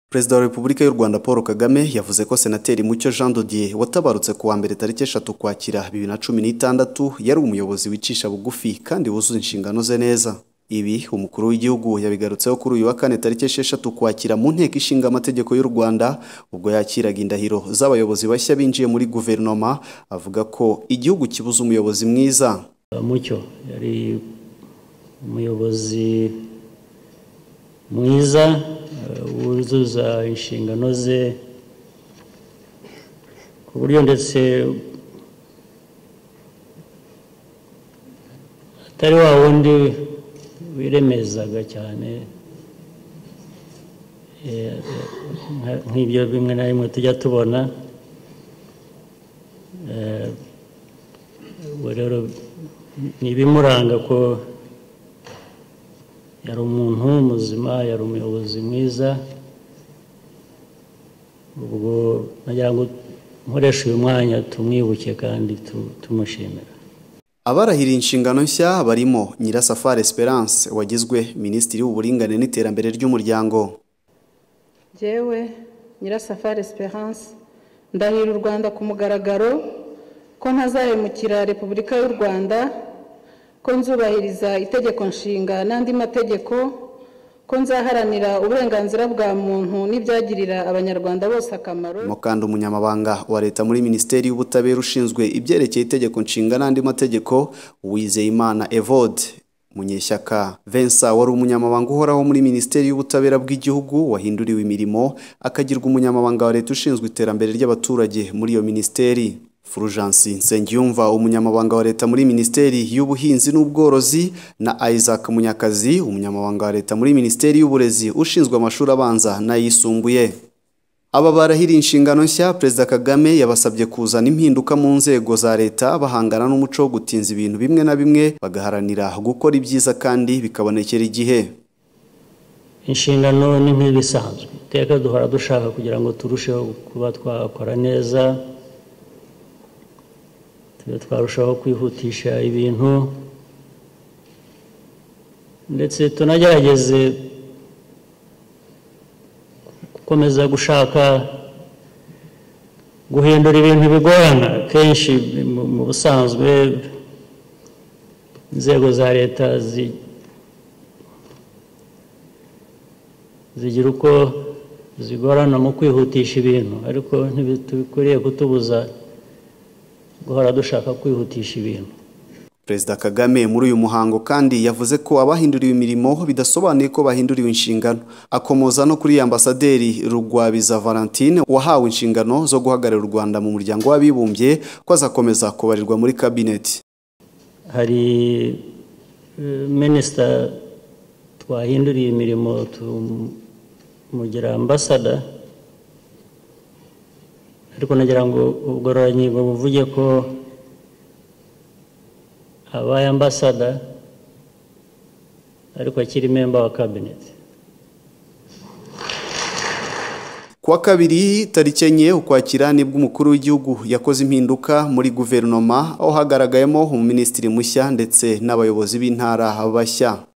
perezida wa repubulika y'u rwanda paul kagame yavuze ko senateri mucyo jean dodier watabarutse ku wa mbere tariki eshatu ukwakira bibiri na cumi n'itandatu yari umuyobozi wicisha bugufi kandi wuzuza inshingano ze neza ibi umukuru w'igihugu yabigarutseho kuri uyu wa kane tariki esheshatu ukwakira mu nteko ishinga amategeko y'u rwanda ubwo yakiraga indahiro z'abayobozi bashya binjiye muri guverinoma avuga ko igihugu kibuze umuyobozi mwiza mucyo yari umuyobozi mwiza wuzuza inshingano ze ku buryo ndetse atari wa wundi wiremezaga cyane nk'ibyo bimwe na bimwe tujya tubona ubu rero ni ibimuranga ko yari umuntu muzima yari umuyobozi mwiza ubwo nagira ngo nkoreshe uyu mwanya tumwibuke kandi tumushimira abarahiriye inshingano nshya barimo nyirasafari esperance wagizwe minisitiri w'uburinganire n'iterambere ry'umuryango ngewe nyirasafari esperance ndahira u rwanda ku mugaragaro ko ntazahemukira repubulika y'u rwanda ko nzubahiriza itegeko nshinga n'andi mategeko ko nzaharanira uburenganzira bwa muntu n'ibyagirira abanyarwanda bose akamaro mo kandi umunyamabanga wa leta muri minisiteri y'ubutabera ushinzwe ibyerekeye itegeko nshinga n'andi mategeko uwizeyimana evode munyeshyaka Vincent wari umunyamabanga uhoraho muri minisiteri y'ubutabera bw'igihugu wahinduriwe imirimo akagirwa umunyamabanga wa leta ushinzwe iterambere ry'abaturage muri iyo minisiteri Fulgence Nsengiyumva umunyamabanga wa leta muri minisiteri y'ubuhinzi n'ubworozi na Isaac Munyakazi umunyamabanga wa leta muri minisiteri y'uburezi ushinzwe amashuri abanza n'ayisumbuye aba barahiri inshingano nshya perezida Kagame yabasabye kuzana impinduka mu nzego za leta bahangana n'umuco wo gutinza ibintu bimwe na bimwe bagaharanira gukora ibyiza kandi bikabonekera igihe inshingano ni nk'ibisanzwe iteka duhora dushaka kugira ngo turusheho kuba twakora neza twarushaho kwihutisha ibintu ndetse tunagerageze gukomeza gushaka guhindura ibintu bigorana kenshi mu busanzwe inzego za leta zigira uko zigorana mu kwihutisha ibintu ariko ntibikwiye kutubuza guhora dushaka kwihutisha ibintu perezida kagame muri uyu muhango kandi yavuze ko abahinduriwe imirimo bidasobanuye ko bahinduriwe inshingano akomoza no kuri ambasaderi rugwabiza valentine wahawe inshingano zo guhagararira u rwanda mu muryango w'abibumbye ko azakomeza kubarirwa muri kabineti hari minisita twahinduriye imirimo tumugira ambasada ariko nagira ngo ubugororangingo buvuge ko abaye ambasada ariko akiri memba wa kabineti kuwa kabiri tariki enye ukwakira nibwo umukuru w'igihugu yakoze impinduka muri guverinoma aho hagaragayemo umuminisitiri mushya ndetse n'abayobozi b'intara bashya